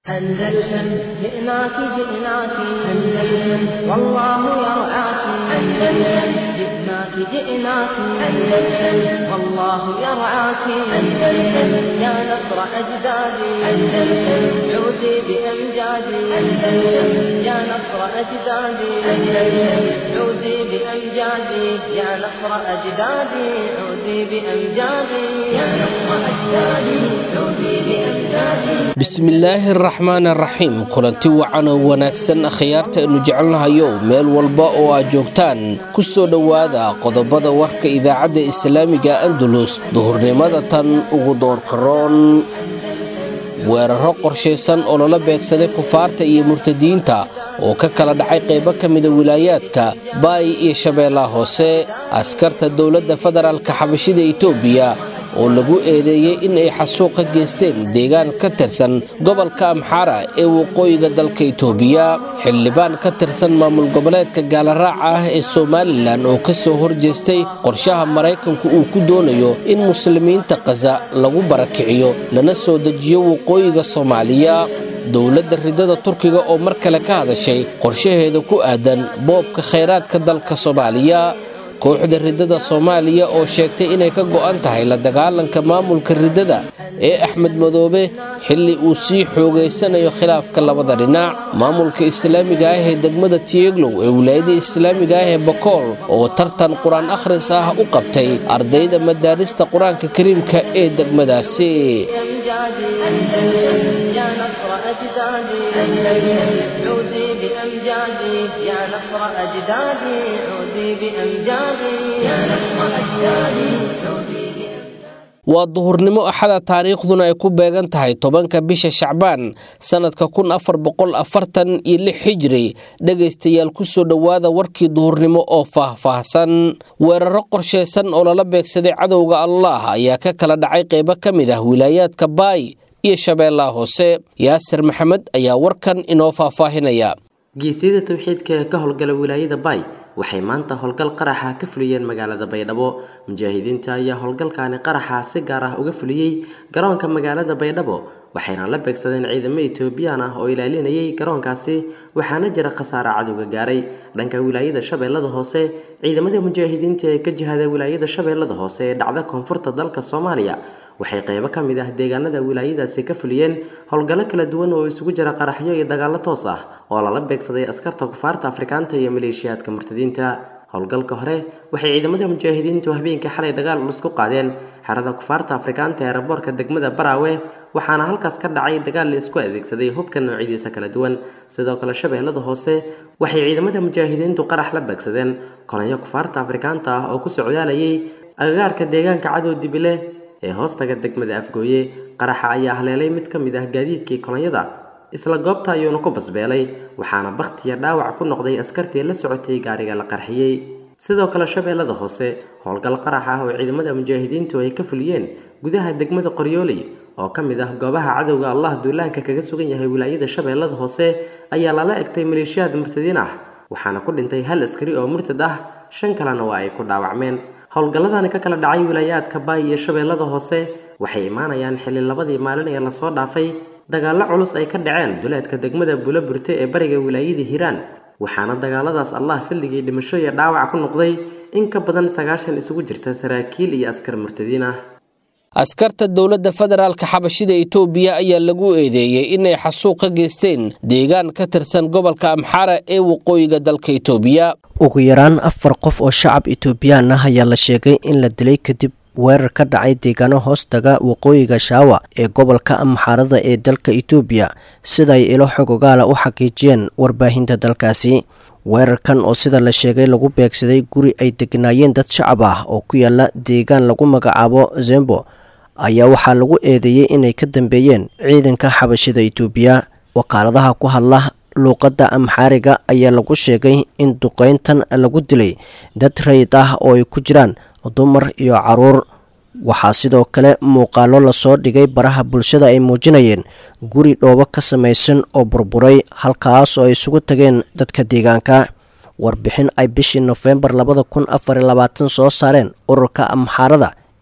أندلسن جئناك جئناك أندلسن والله يرعاك أندلسن جئناك جئناك أندلسن والله يرعاك أندلسن يا نصر أجدادي أندلسن عودي بأمجادي أندلسن يا نصر أجدادي أندلسن عودي بأمجادي يا نصر أجدادي عودي بأمجادي يا نصر أجدادي عودي بأمجادي bismillaahi araxmaan araxiim kulanti wacan oo wanaagsan akhyaarta aynu jecelnahayo meel walba oo aad joogtaan ku soo dhowaada qodobada warka idaacadda islaamiga andalus duhurnimada tan ugu doorkaroon weeraro qorshaysan oo lala beegsaday kufaarta iyo murtadiinta oo ka kala dhacay qaybo ka mida wilaayaadka baay iyo shabeellaha hoose askarta dowladda federaalka xabashida etoobiya oo lagu eedeeyey in ay xasuuq ka geysteen deegaan ka tirsan gobolka amxaara ee waqooyiga dalka itoobiya xildhibaan ka tirsan maamul goboleedka gaalaraaca ah ee somalilan oo ka soo horjeestay qorshaha maraykanku uu ku doonayo in muslimiinta khaza lagu barakiciyo lana soo dejiyo waqooyiga soomaaliya dowladda ridada turkiga oo mar kale ka hadashay qorshaheeda ku aadan boobka khayraadka dalka soomaaliya kooxda riddada soomaaliya oo sheegtay inay ka go'an tahay la dagaalanka maamulka riddada ee axmed madoobe xilli uu sii xoogaysanayo khilaafka labada dhinac maamulka islaamiga ah ee degmada tieglow ee wilaayada islaamiga ah ee bakool oo tartan qur-aan akhris ah u qabtay ardayda madaarista qur-aanka kariimka ee degmadaasi يا نصر أجدادي أندلسن عودي بأمجادي يا نصر أجدادي عودي بأمجادي يا نصر أجدادي عودي waa duhurnimo axada taariikhduna ay ku beegan tahay tobanka bisha shacbaan sannadka kun afar boqol afartan iyo lix xijiri dhegaystayaal kusoo dhowaada warkii duhurnimo oo faah-faahsan weeraro qorshaysan oo lala beegsaday cadowga allah ayaa ka kala dhacay qaybo ka mid ah wilaayaadka baay iyo shabeellaha hoose yaasir maxamed ayaa warkan inoo faahfaahinaya geesyada tawxiidka ee ka howlgala wilaayada baay waxay maanta howlgal qaraxa ka fuliyeen magaalada baydhabo mujaahidiinta ayaa howlgalkaani qaraxa si gaar ah uga fuliyey garoonka magaalada baydhabo waxayna la beegsadeen ciidamo etoobiyaan ah oo ilaalinayay garoonkaasi waxaana jira khasaare cadowga gaaray dhanka wilaayada shabeellada hoose ciidamada mujaahidiinta ee ka jihada wilaayada shabeellada hoose ee dhacda koonfurta dalka soomaaliya waxay qaybo ka mid ah deegaanada wilaayadaasi ka fuliyeen howlgallo kala duwan oo isugu jira qaraxyo iyo dagaallo toos ah oo lala beegsaday askarta kufaarta afrikaanta iyo maleeshiyaadka murtadiinta howlgalka hore waxay ciidamada mujaahidiintu habeenkii xalay dagaal culus ku qaadeen xerada kufaarta afrikaanta ee raboorka degmada baraawe waxaana halkaas ka dhacay dagaal la isku adeegsaday hubka noocyadiisa kala duwan sidoo kale shabeellada hoose waxay ciidamada mujaahidiintu qarax la beegsadeen kolonyo kufaarta afrikaanta ah oo ku socdaalayay agagaarka deegaanka cadow dibile ee hoostaga degmada afgooye qaraxa ayaa haleelay mid ka mid ah gaadiidkii kolonyada isla goobta ayuuna ku basbeelay waxaana bakhtiya dhaawac ku noqday askartii la socotay gaariga la qarxiyey sidoo kale shabeellada hoose howlgal qarax ah oo ciidamada mujaahidiintu ay ka fuliyeen gudaha degmada qoryooley oo ka mid ah goobaha cadowga allah duulaanka kaga sugan yahay wilaayada shabeellada hoose ayaa lala egtay maleeshiyaad murtadiin ah waxaana ku dhintay hal askari oo murtad ah shan kalena waa ay ku dhaawacmeen howlgalladani ka kala dhacay wilaayaadka baay iyo shabeellada hoose waxay imaanayaan xilli labadii maalin ee lasoo dhaafay dagaallo culus ay ka dhaceen duleedka degmada bulo burte ee bariga wilaayada hiiraan waxaana dagaaladaas allah filligii dhimasho iyo dhaawac ku noqday in ka badan sagaashan isugu jirta saraakiil iyo askar murtadiin ah askarta dowladda federaalka xabashida etoobiya ayaa lagu eedeeyey inay xasuuq ka geysteen deegaan ka tirsan gobolka amxaara ee waqooyiga dalka etoobiya ugu yaraan afar qof oo shacab etoobiyaan ah ayaa la sheegay in la dilay kadib weerar ka dhacay deegaano hoostaga waqooyiga shaawa ee gobolka amxaarada ee dalka etoobiya siday ilo xogogaala u xaqiijiyeen warbaahinta dalkaasi weerarkan oo sida la sheegay lagu beegsaday guri ay degnaayeen dad shacab ah oo ku yaala deegaan lagu magacaabo zembo ayaa waxaa lagu eedeeyey inay ka dambeeyeen ciidanka xabashida etoobiya wakaaladaha ku hadla luuqadda amxaariga ayaa lagu sheegay in duqeyntan lagu dilay dad rayid ah oo ay ku jiraan dumar iyo caruur waxaa sidoo kale muuqaalo lasoo dhigay baraha bulshada ay muujinayeen guri dhoobo ka samaysan oo burburay halkaas oo ay isugu tageen dadka deegaanka warbixin ay bishii nofembar labada kun afar iyo labaatan soo saareen ururka amxaarada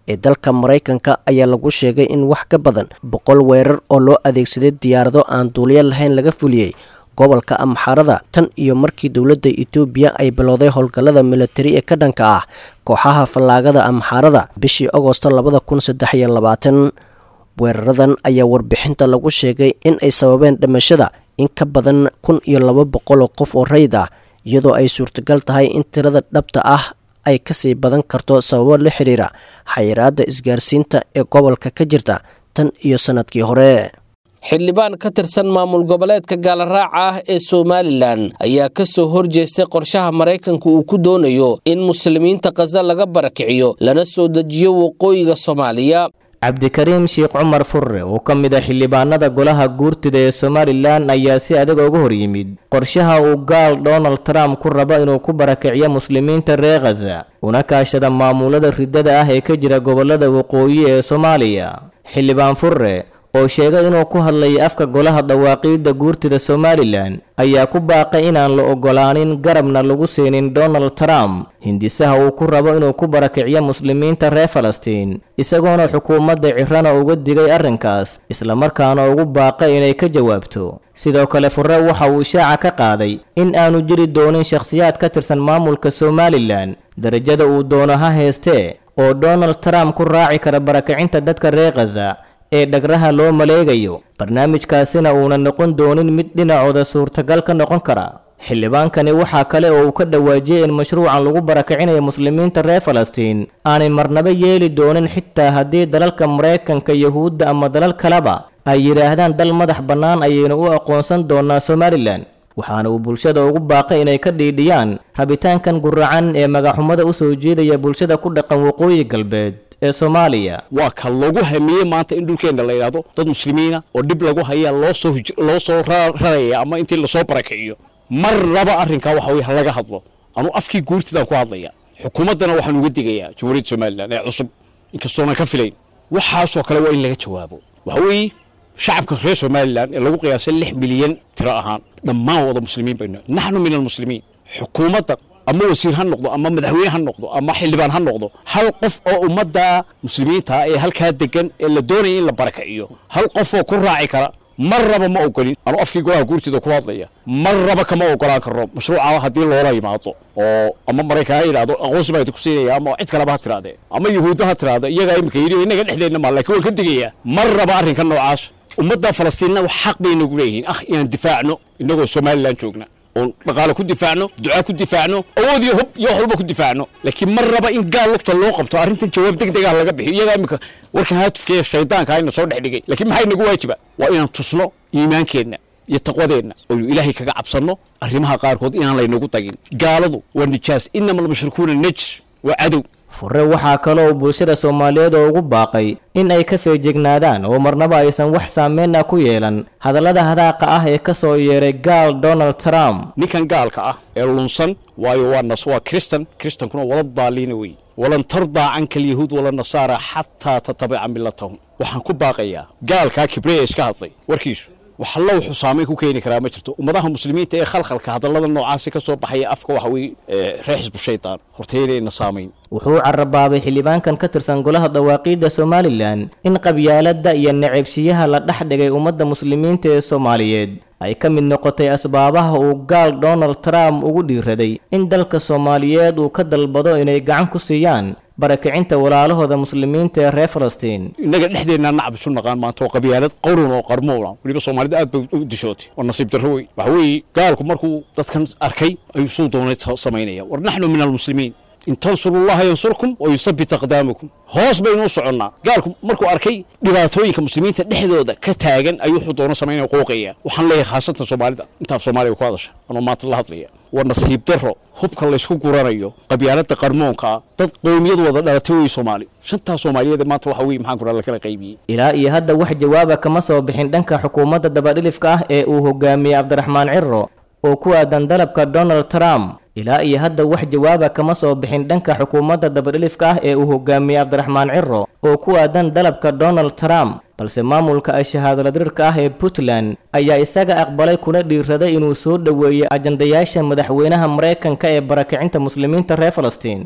ee dalka maraykanka ayaa lagu sheegay in wax ka badan boqol weerar oo loo adeegsaday diyaarado aan duuliyo lahayn laga fuliyey gobolka amxaarada tan iyo markii dowladda etoobiya ay bilowday howlgallada militari ee ka dhanka ah kooxaha fallaagada amxaarada bishii agosto labada kun saddex iyo labaatan weeraradan ayaa warbixinta lagu sheegay in ay sababeen dhimashada in ka badan kun iyo laba boqol oo qof oo rayid ah iyadoo ay suurtagal tahay in tirada dhabta ah ay kasii badan karto sababo la xiriira xayiraadda isgaarsiinta ee gobolka ka jirta tan iyo sannadkii hore xildhibaan ka tirsan maamul goboleedka gaalaraaca ah ee somalilan ayaa ka soo horjeestay qorshaha maraykanka uu ku doonayo in muslimiinta khaza laga barakiciyo lana soo dejiyo waqooyiga soomaaliya cabdikariim sheekh cumar furre oo ka mid a xildhibaanada golaha guurtida ee somalilan ayaa si adag uga hor yimid qorshaha uu gaal donald trump ku rabo inuu ku barakiciyo muslimiinta reer khaza una kaashada maamulada riddada ah ee ka jira gobollada waqooyi ee soomaaliya xildhibaan furre oo sheegay inuu ku hadlayay afka golaha dawaaqiidda guurtida somalilan ayaa ku baaqay inaan la oggolaanin garabna lagu siinin donald trump hindisaha uu ku rabo inuu ku barakiciyo muslimiinta reer falastiin isagoona xukuumadda cirana uga digay arrinkaas islamarkaana ugu baaqay inay ka jawaabto sidoo kale furre waxa uu shaaca ka qaaday in aanu jiri doonin shakhsiyaad ka tirsan maamulka somalilan darajada uu doono ha heestee oo donald trump ku raaci kara barakacinta dadka reer khaza ee dhagraha loo maleegayo barnaamijkaasina uuna noqon doonin mid dhinacooda suurtagal ka noqon kara xildhibaankani waxaa kale oo uu ka dhawaajiyey in mashruucan lagu barakicinayo muslimiinta reer falastiin aanay marnaba yeeli doonin xitaa haddii dalalka maraykanka yuhuudda ama dalal kaleba ay yidhaahdaan dal madax bannaan ayaynu u aqoonsan doonaa somalilan waxaana uu bulshada ugu baaqay inay ka dhiidhiyaan rabitaankan guracan ee magaxumada u soo jeedaya bulshada ku dhaqan waqooyi galbeed ee soomaaliya waa ka lagu hamiyey maanta in dhulkeenna la yidhaahdo dad muslimiina oo dhib lagu hayaa loo soo loo soo raraya ama intii lasoo barakiciyo mar laba arrinkaa waxa weye ha laga hadlo anuu afkii guurtidaan ku hadlaya xukuumaddana waxaan uga digayaa jamhuuriyadda somalilan ee cusub inkastoonan ka filayn waxaasoo kale waa in laga jawaabo waxa weeye shacabka reer somalilan ee lagu qiyaasay lix milyan tiro ahaan dhammaan wada muslimiin baynu naxnu min almuslimiin xukuumadda ama wasiir ha noqdo ama madaxweyne ha noqdo ama xildhibaan ha noqdo hal qof oo ummadda muslimiinta ee halkaa degan ee la doonaya in la barakiciyo hal qofoo ku raaci kara mar raba ma ogolin anuu afkii golaha guurtida ku hadlaya mar raba kama ogolaan karno mashruuca haddii loola yimaado oo ama maraykan ha yidhahdo aqoonsi baa ku siinaya ama cid kaleba ha tirahdee ama yuhuudda ha tiraahda iyagaa imika yidhi innaga dhexdeenna maa laakiin waan ka digayaa mar raba arrinka noocaas ummadda falastiinna wax xaq bay nagu leeyihiin ah inaan difaacno innagoo somalilan joogna oon dhaqaale ku difaacno ducaa ku difaacno awood iyo hub iyo wax walba ku difaacno laakiin mar raba in gaal lugta loo qabto arrintan jawaab deg deg ah laga bixiyo iyagaa imika warkan haatufkeeya shaydaanka ayna soo dhex dhigay laakiin maxay nagu waajiba waa inaan tusno iimaankeenna iyo taqwadeenna oynu ilaahay kaga cabsanno arrimaha qaarkood inaan laynagu tagin gaaladu waa nijaas inama almushrikuuna najs waa cadow furre waxaa kaloo uu bulshada soomaaliyeed oo ugu baaqay in ay ka feejignaadaan oo marnaba aysan wax saameyn ah ku yeelan hadallada hadaaqa ah ee ka soo yeeray gaal donald trump ninkan gaalka ah ee lunsan waayo waa nas waa kristan kristankuna wala daaliina wey walan tardaa canka alyahuud wala nasaara xataa tatabica millatahum waxaan ku baaqayaa gaalkaa kibreya iska hadlay warkiisu wax alla wuxuu saamayn ku keeni karaa ma jirto ummadaha muslimiinta ee khalkhalka hadallada noocaasi ka soo baxaya afka waxa weye reer xisbu shaydaan horteynayna saamayn wuxuu carabaabay xildhibaankan ka tirsan golaha dawaaqiidda somalilan in qabyaaladda iyo necebsiyaha la dhex dhigay ummadda muslimiinta ee soomaaliyeed ay ka mid noqotay asbaabaha uu gaal donald trump ugu dhiiraday in dalka soomaaliyeed uu ka dalbado inay gacan ku siiyaan barakicinta walaalahooda muslimiinta ee reer falastiin innaga dhexdeennaa nacab isu naqaan maanta oo qabyaalad qowran oo qarmoona weliba soomaalida aad bay u dishootay oo nasiib darro wey waxa weeye gaalku markuu dadkan arkay ayuu suu doonay samaynaya war naxnu min almuslimiin in tansurullaha yansurkum wa yuthabbit aqdaamakum hoos baynu u soconnaa gaalku markuu arkay dhibaatooyinka muslimiinta dhexdooda ka taagan ayuu wuxuu doono samaynaya qooqaya waxaan leeyahay khaasatan soomaalida intaaf soomaaliga ku hadasha anoo maanta la hadlaya waa nasiib darro hubka laysku guranayo qabyaaladda qarmoonka ah dad qowmiyad wada dhalatay wey soomaali shantaa soomaaliyeed maanta waxa weye maxaan kuraa lakala qaybiyey ilaa iyo hadda wax jawaaba kama soo bixin dhanka xukuumadda dabadhilifka ah ee uu hogaamiyey cabdiraxmaan ciro oo ku aadan dalabka donald trump ilaa iyo hadda wax jawaaba kama soo bixin dhanka xukuumadda dabadhilifka ah ee uu hogaamiyey cabdiraxmaan ciro oo ku aadan dalabka donald trump balse maamulka ay shahaadoladirirka ah ee puntland ayaa isaga aqbalay kuna dhiiraday inuu soo dhoweeyo ajandayaasha madaxweynaha maraykanka ee barakicinta muslimiinta reer falastiin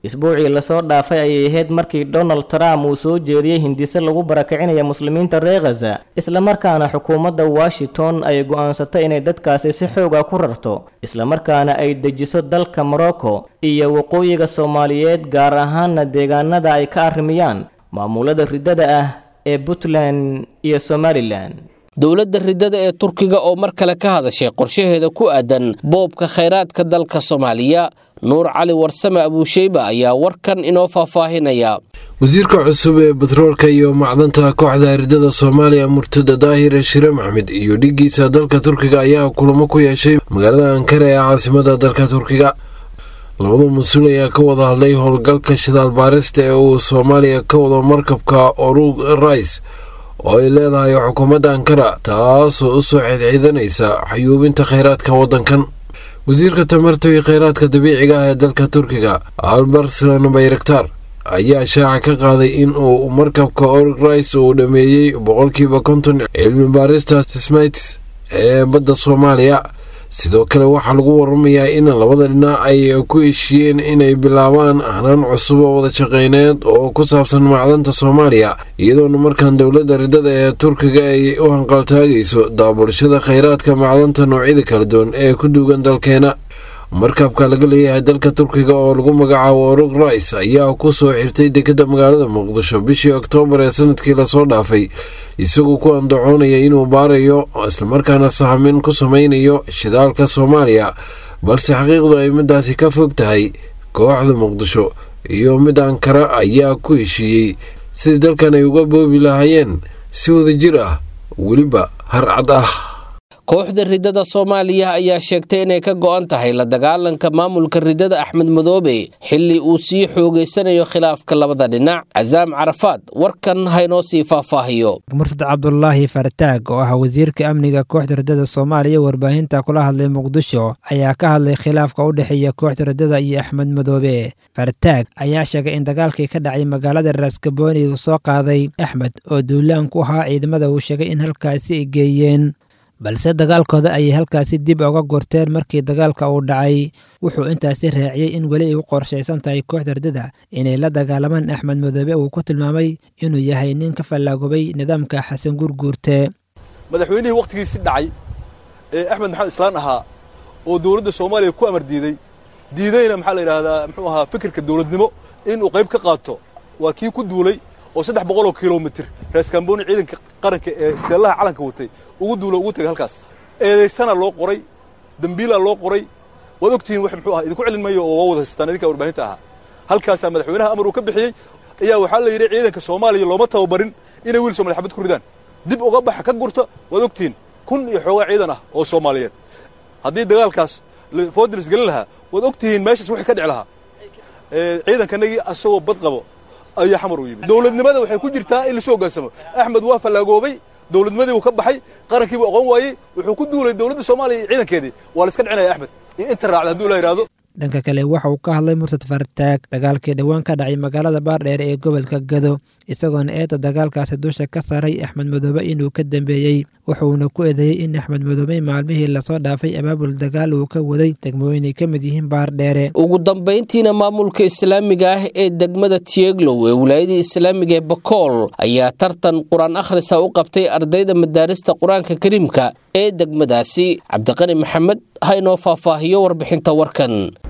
isbuucii lasoo dhaafay ayay ahayd markii donald trump uu soo jeediyey hindise lagu barakicinaya muslimiinta reer khaza islamarkaana xukuumadda washington ay go'aansatay inay dadkaasi si xooga ku rarto islamarkaana ay dejiso dalka morocco iyo waqooyiga soomaaliyeed gaar ahaana deegaanada ay ka arrimiyaan maamulada riddada ah ee puntland iyo somalilan dowladda riddada ee turkiga oo mar kale ka hadashay qorshaheeda ku aadan boobka khayraadka dalka soomaaliya nuur cali warsame abuusheyba ayaa warkan inoo faahfaahinaya wasiirka cusub ee batroolka iyo macdanta kooxda riddada soomaaliya murtada daahir shire maxmed iyo dhigiisa dalka turkiga ayaa kulamo ku yeeshay magaalada ankara ee caasimada dalka turkiga labada mas-uul ayaa ka wada hadlay howlgalka shidaal baarista ee uu soomaaliya ka wado markabka orug rais oo ay leedahay xukuumadda ankara taasoo u soo xidxiidanaysa xayuubinta kheyraadka waddankan wasiirka tamarta iyo kheyraadka dabiiciga ah ee dalka turkiga albarslan bayraktar ayaa shaaca ka qaaday in uu markabka org rais uu dhameeyey boqolkiiba konton cilmi baarista sismites ee badda soomaaliya sidoo kale waxaa lagu waramayaa in labada dhinac ay ku heshiiyeen inay bilaabaan hanaan cusub oo wada shaqeyneed oo ku saabsan macdanta soomaaliya iyadoona markan dowladda riddada ee turkiga ay u hanqaltaagayso daabulshada kheyraadka macdanta noocyada kala duwan ee ku duugan dalkeena markabka laga leeyahay dalka turkiga oo lagu magacaabo orug rais ayaa ku soo xirtay dekadda magaalada muqdisho bishii oktoobar ee sanadkii lasoo dhaafay isagoo ku andacoonaya inuu baarayo islamarkaana sahamin ku sameynayo shidaalka soomaaliya balse xaqiiqdu ay midaasi ka fog tahay kooxda muqdisho iyo mid ankara ayaa ku heshiiyey sidii dalkan ay uga boobi lahaayeen si wadajir ah weliba harcad ah kooxda riddada soomaaliya ayaa sheegtay inay ka go'an tahay la dagaalanka maamulka riddada axmed madoobe xilli uu sii xoogaysanayo khilaafka labada dhinac casaam carafaad warkan haynoo sii faahfaahiyo mursad cabdulaahi fartaag oo ah wasiirka amniga kooxda riddada soomaaliya warbaahinta kula hadlay muqdisho ayaa ka hadlay khilaafka u dhexeeya kooxda riddada iyo axmed madoobe fartaag ayaa sheegay in dagaalkii ka dhacay magaalada raaskabooni uu soo qaaday axmed oo duulaan ku ahaa ciidamada uu sheegay in halkaasi ay geeyeen balse dagaalkooda ayay halkaasi dib uga gorteen markii dagaalka uu dhacay wuxuu intaasi raaciyey in weli ay u qorshaysan tahay kooxda riddada inay la dagaalamaan axmed madoobe uu ku tilmaamay inuu yahay nin ka fallaagobay nidaamka xasan gurguurte madaxweynihii wakhtigiisi dhacay ee axmed maxamed islaan ahaa oo dowladda soomaaliya ku amar diiday diidayna maxaa la yidhaahdaa muxuu ahaa fikirka dowladnimo inuu qayb ka qaato waa kii ku duulay oo saddex boqoloo kilomitir raaskambooni ciidanka qaranka ee isteellaha calanka watay ugu duulo ugu tegay halkaas eedaysana loo qoray dembiilaa loo qoray waad ogtihiin wax muxuu aha idinku celin mayo oo waa wada haystaan idinka warbaahinta ahaa halkaasaa madaxweynaha amar uu ka bixiyey ayaa waxaa la yidhi ciidanka soomaaliya looma tababarin inay wiil soomaliya xabad ku ridaan dib uga baxa ka gurta waad ogtihiin kun iyo xoogaa ciidan ah oo soomaaliyeed haddii dagaalkaas foodilis gelin lahaa waad ogtihiin meeshaas wixii ka dhici lahaa ciidankanagii asagoo bad qabo ayaa xamar u yimid dowladnimada waxay ku jirtaa in lasoo hoggaansamo axmed waa fallaagoobay dowladnimadii buu ka baxay qarankii buu aqoon waayey wuxuu ku duulay dowladda soomaaliya iyo ciidankeedii waa la iska dhicinaya axmed iyo inta raacda hadduu la yidhaahdo dhanka kale waxa uu ka hadlay murtad fartaag dagaalkii dhowaan ka dhacay magaalada baardheer ee gobolka gado isagoona eedda dagaalkaasi dusha ka saaray axmed madoobe inuu ka dambeeyey wuxuuna ku eedeeyey in axmed madoobe maalmihii lasoo dhaafay abaabul dagaal uu ka waday degmooyin ay ka mid yihiin baardheere ugu dambayntiina maamulka islaamiga ah ee degmada tieglow ee wilaayadii islaamiga ee bakool ayaa tartan qur-aan akhrisa u qabtay ardayda madaarista qur-aanka kariimka ee degmadaasi cabdiqani maxamed ha inoo faahfaahiyo warbixinta warkan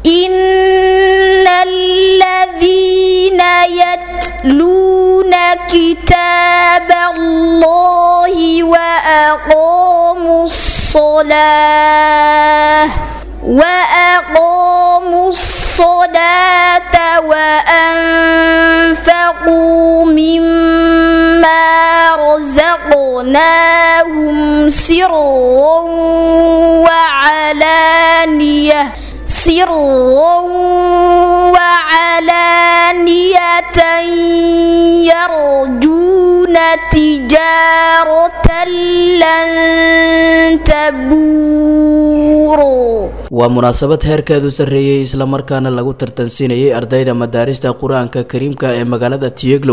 إن الذين يتلون كتاب الله وأقاموا الصلاة وأقاموا الصلاة وأنفقوا مما رزقناهم سرا وعلانية سرا وعلانية يرجون تجارة لن تبور waa munaasabad heerkeedu sarreeyey islamarkaana lagu tartansiinayay ardayda madaarista qur-aanka kariimka ee magaalada tieglow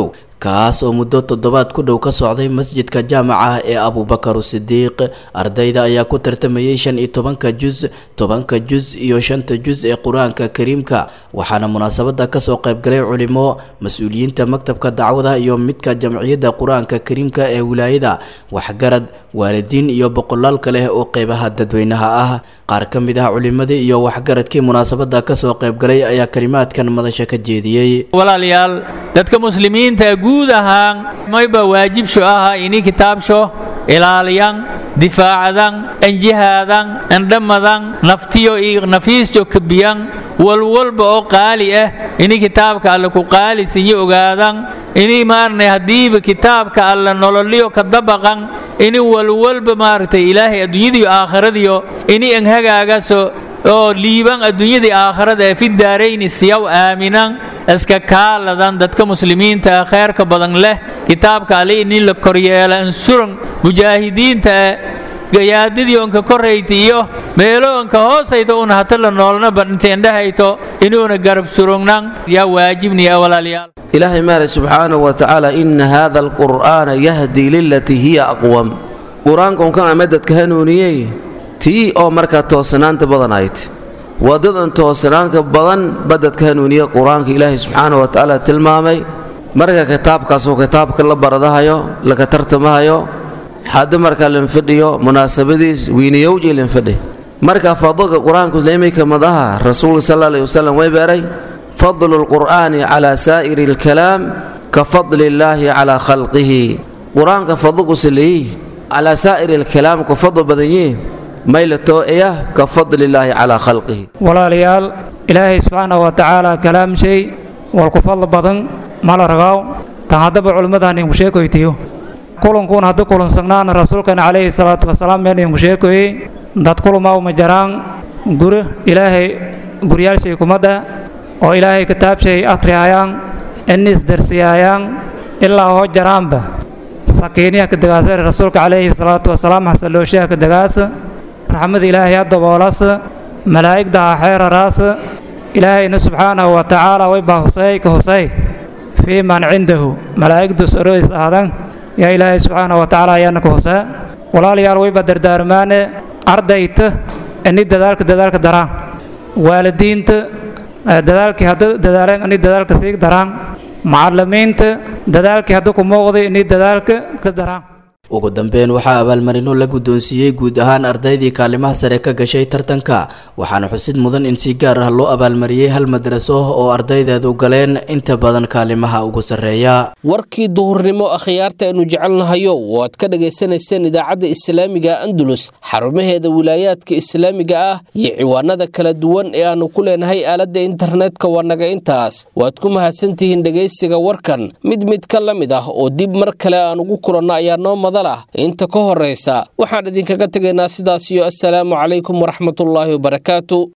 kaas oo muddo toddobaad ku dhow ka socday masjidka jaamaca ee abubakar sidiiq ardayda ayaa ku tartamayay shan iyo tobanka jus tobanka jus iyo shanta jus ee qur-aanka kariimka waxaana munaasabada kasoo qaybgalay culimo mas-uuliyiinta maktabka dacwada iyo midka jamciyadda qur-aanka kariimka ee wilaayada waxgarad waalidiin iyo boqolaal kaleh oo qeybaha dadweynaha ah qaar ka mid ah culimadii iyo waxgaradkii munaasabada kasoo qaybgalay ayaa kalimaadkan madasha ka jeediyey walaalayaal dadka muslimiinta guud ahaan mayba waajibsho aha ini kitaabsho ilaaliyan difaacadan anjihaadan andhamadan naftiyo iyo nafiisto kabiyan walwalba oo qaali ah ini kitaabka alle ku qaalisinyo ogaadan ini maarnay haddiiba kitaabka alle nololyo ka dabaqan ini walwalba maaragtay ilaahay adduunyadiyo aakhiradiyo ini anhagaagaso oo liiban adduunyadii aakhirada ee fi daarayni siyaw aaminan iska kaaladan dadka muslimiinta ah kheerka badan leh kitaabka alle ini la koryeela ansuran mujaahidiinta gayaadidii onka korayta iyo meelo onka hoosayta una hata la noolna badhinteendhahayto inuuna garab surugnan yaa waajibniya walaalayaal ilaahay maale subxaanahu wa tacaala ina haada alqur'aana yahdii lilatii hiya aqwam qur-aanka unkan ama dadka hanuuniyey tii oo markaa toosanaanta badan ayd waddadan toosanaanka badan ba dadka hanuuniya qur-aanka ilaahay subxaanahu wa tacaala tilmaamay marka kitaabkaasoo kitaabka la baradahayo laka tartamahayo hadda markaa linfadhiyo munaasabadiis wiiniyowji linfadhi marka fadlka qur-aanku islaamika madaha rasuulka sal alay wasalam way beeray fadlu lqur'aani calaa saa'iri alkalaam ka fadli illaahi calaa khalqihi qur-aanka fadlku saleeyi calaa saa'iri alkalaam ku fadl badan yihin maylatoo iya ka fadli illaahi calaa khalqihi walaalayaal ilaahay subxaanahu wa tacaala kalaam shay walku fadl badan mala ragaaw tan haddaba culimmadaan inku sheekoytiyo kulankuun haddu kulansagnaan rasuulkan calayhi salaatu wasalaam meen inku sheekoyey dad kulumaa uma jaraan guri ilaahay guryaalshay kumadda oo ilaahay kitaabshay akhrihayaan inniis darsiyaayaan ilaa hoo jaraanba sakiiniya ka dagaasa rasuulka calayhi salaatu wasalaam xasalooshaha ka dagaasa raxmada ilaahay ha daboolas malaa'igda ha xeeraraas ilaahayna subxaanahu wa tacaala way baa husey ka husey fii man cindahu malaa'igdu soroys aadan yaa ilaahay subxaanahu wa tacaala ayaana ka husee walaalayaal wayba dardaarmaane ardayta ini dadaalka dadaalka daraan waalidiinta dadaalkii hadda dadaaleen ini dadaalka sii daraan macallimiinta dadaalkii hadda ku muuqday ini dadaalka ka daraan ugu dambeyn waxaa abaalmarino la guddoonsiiyey guud ahaan ardaydii kaalimaha sare ka gashay tartanka waxaana xusid mudan in si gaar ah loo abaalmariyey hal madraso oo ardaydeedu galeen inta badan kaalimaha ugu sarreeya warkii duhurnimo akhyaarta aynu jecelnahayo oo aad ka dhagaysanayseen idaacadda islaamiga andalus xarumaheeda wilaayaadka islaamiga ah iyo ciwaanada kala duwan ee aannu ku leenahay aaladda internetka waa naga intaas waad ku mahadsantihiin dhegaysiga warkan mid mid ka la mid ah oo dib mar kale aan ugu kulanno ayaa noo madal ah inta ka horraysa waxaan idinkaga tegaynaa sidaas iyo assalaamu calaykum waraxmatullaahi wabarakaatu